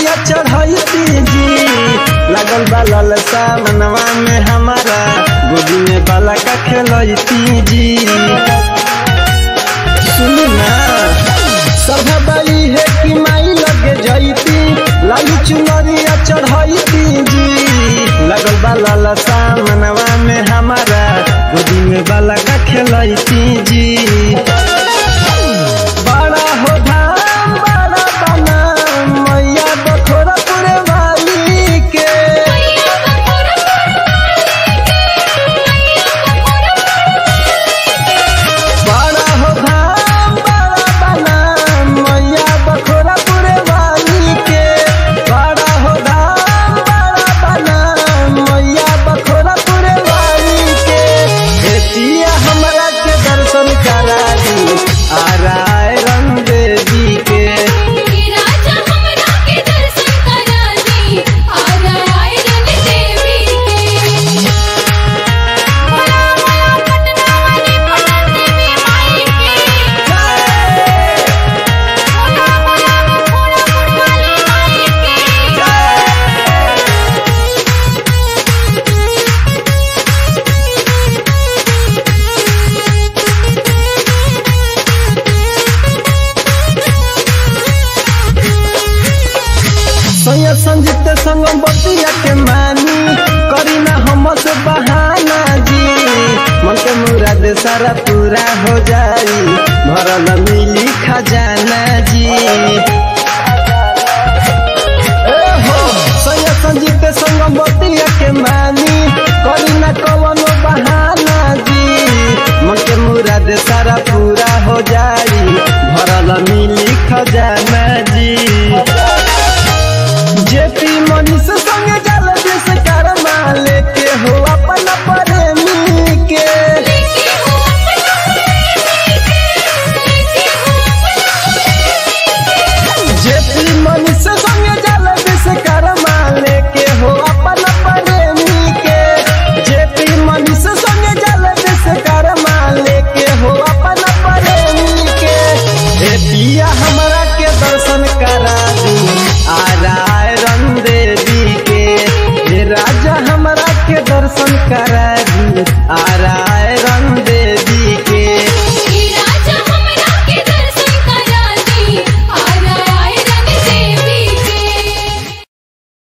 चुनरिया चढ़ैती जी लगल बा ललसा मनवा में हमारा गोदी में बाला का खेलैती जी सुनी ना सभा बाई है कि माई लगे जैती लाली चुनरिया चढ़ैती जी लगल बा ललसा मनवा में हमारा गोदी में बाला का खेलैती जी बड़ा हो धाम बड़ा बना मैया बखोरा पूरे वाली के बड़ा हो धाम बड़ा बना मैया बखोरा पूरे वाली के बड़ा हो धाम बड़ा बना मैया बखोरा पूरे वाली के एतिया हमरा के दर्शन करा दी आ राय रंग देवी के राजा हमरा के दर्शन करा दी आजा आए रंग देवी के बोला बोला पटना वाली पटन देवी माई के बोला बोला मखोड़ा वाली माई के सैया संजीत संग बतिया के मानी करी ना हमस बहाना जी मन के मुराद सारा पूरा हो जाई भरल मिली खजाना जी ए हो सैया संजीत संग बतिया के मानी करी ना कवनो बहाना जी मन के मुराद सारा पूरा हो जाई भरल मिली खजाना जी जेपी मनीष संग जल दिस करमा लेके हो अपन प्रेमी के लेके हो लेके हो जेपी मनीष संग जल दिस करमा लेके हो अपन प्रेमी के जेपी मनीष संग जल दिस करमा लेके हो अपन प्रेमी के ए पिया हमरा के दर्शन करा दी आ राय रंग देवी के हे राजा हमरा के दर्शन करा दी आ राय रंग देवी